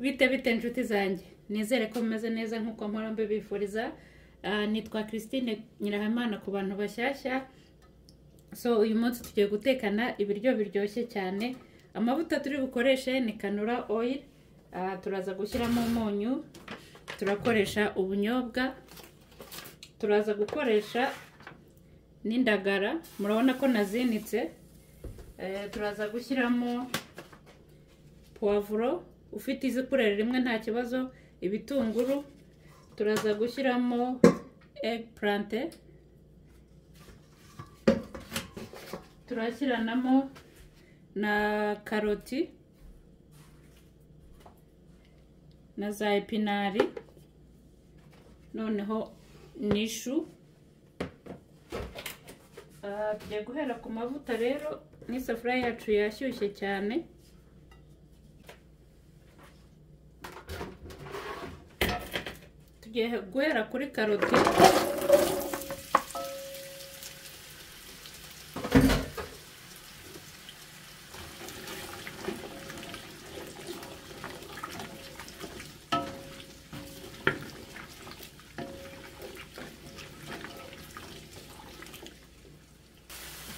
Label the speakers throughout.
Speaker 1: bite bite inshuti zanjye nizere ko mumeze neza nk'uko mpora mbibifuriza nitwa christine nyirahamana ku bantu bashyashya so uyu munsi tugiye gutekana ibiryo biryoshye cyane amavuta turi bukoreshe ni kanura oil turaza gushyiramo umunyu turakoresha ubunyobwa turaza gukoresha n'indagara murabona ko nazinitse turaza gushyiramo puwavuro ufite izikurere rimwe nta kibazo ibitunguru turaza gushyiramo eggplante turashyiranamo na karoti na za epinari noneho n'ishu Ah, tugiye guhera ku mavuta rero n'isafuriya yacu yashyushye cyane tugiye guhera kuri karoti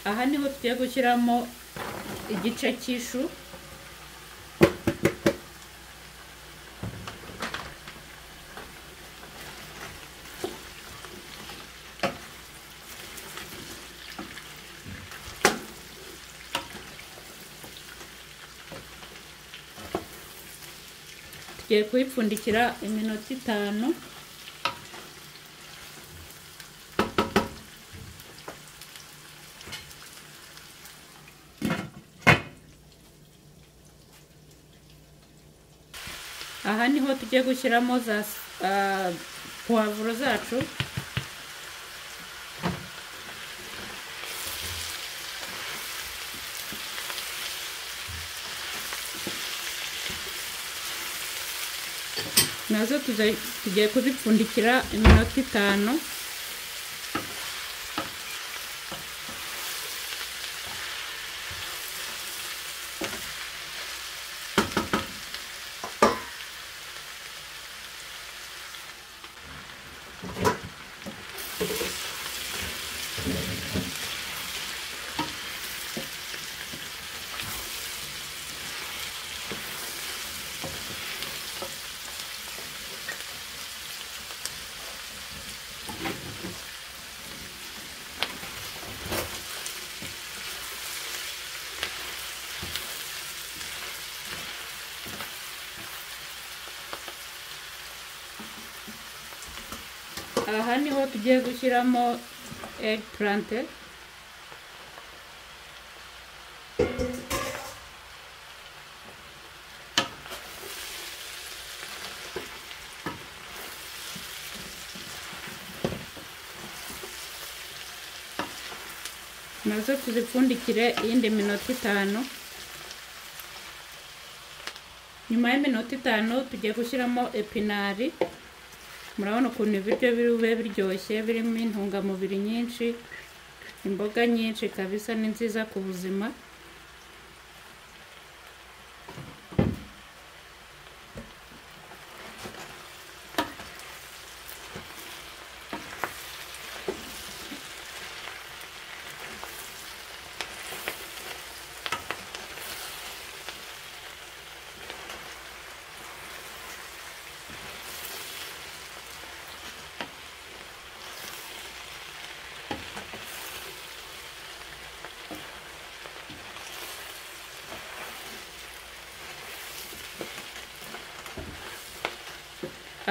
Speaker 1: aha niho tugiye gushyiramo igice cy'ishu tugiye kuyipfundikira iminota itanu aha niho tugiye gushyiramo za ah, puwavuro zacu nazo tuza- tugiye kuzipfundikira iminota itanu aha niho tugiye gushyiramo eggplante nazo tuzipfundikire iyindi minota itanu nyuma y'iminota itanu tugiye gushyiramo epinari murabona ukuntu ibiryo biri bube biryoshye birimo intungamubiri nyinshi imboga nyinshi kabisa ni nziza ku buzima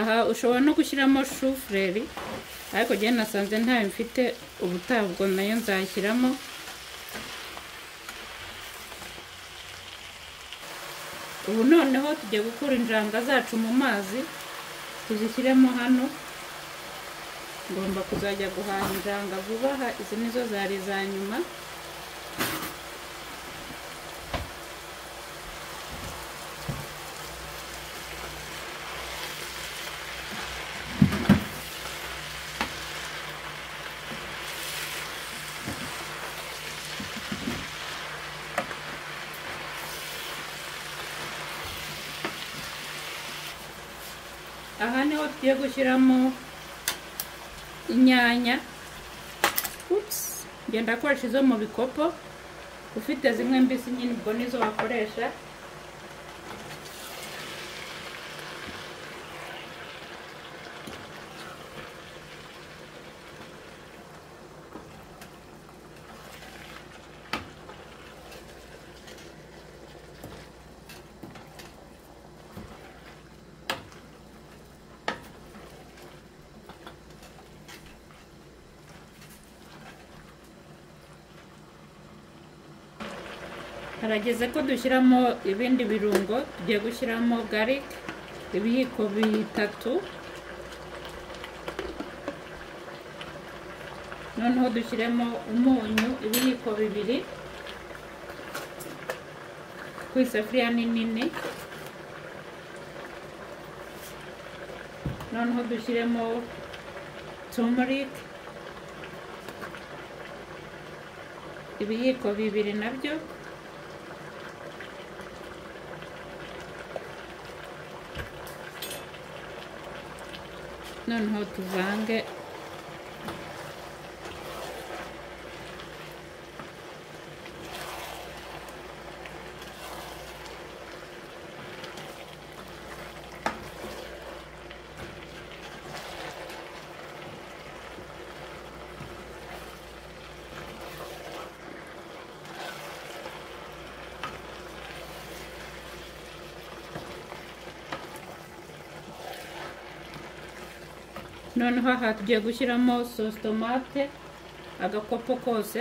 Speaker 1: aha ushobora no gushyiramo shufureri ariko njyewe nasanze ntayo mfite ubutabwo nayo nzashyiramo ubu noneho tugiye gukura injanga zacu mu mazi tuzishyiremo hano ngomba kuzajya guhaha injanga vuba aha izi nizo zari iza nyuma aha niho tugiye gushyiramo inyanya ups ngenda akoresha izo mu bikopo ufite zimwe mbisi nyine ubwo nizo wakoresha harageze ko dushyiramo ibindi birungo tugiye gushyiramo garike ibiyiko bitatu noneho dushyiremo umunyu ibiyiko bibiri ku isafuriya nini noneho dushyiremo tumerike ibiyiko bibiri nabyo noneho tuvange noneho aha tugiye gushyiramo sositomate agakopo kose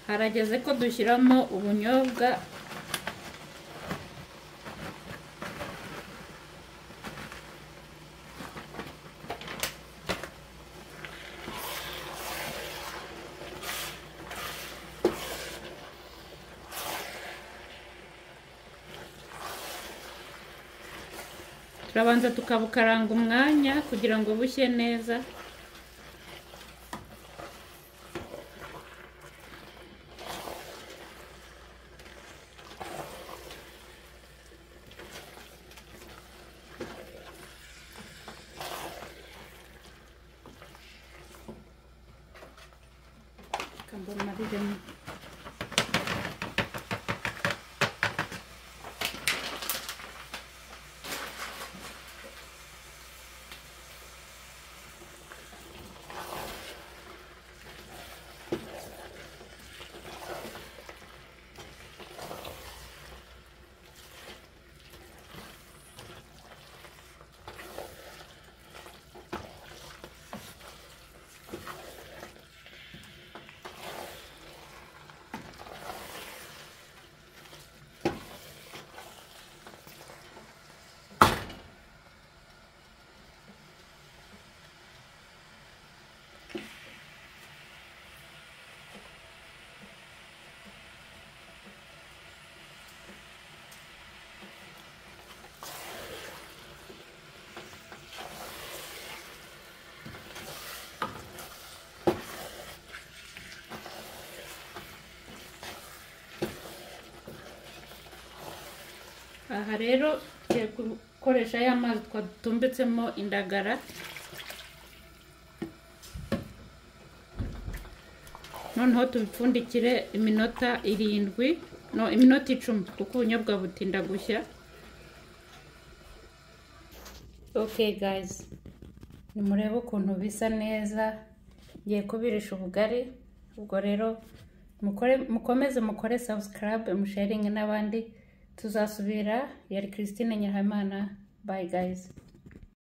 Speaker 1: harageze ko dushyiramo ubunyobwa turabanza tukabukaranga umwanya kugira ngo bushye neza aha rero tugiye gukoresha ya mazi twadutumbitsemo indagara noneho tubipfundikire iminota irindwi no iminota icumi kuko ubunyobwa butinda gushya okay gayizi nimurebe ukuntu bisa neza ngiye kubirisha ubugari ubwo rero mukomeze mukore sabusikarabe musharinge n'abandi tuzasubira yari christine nyirahabimana bayi gayizi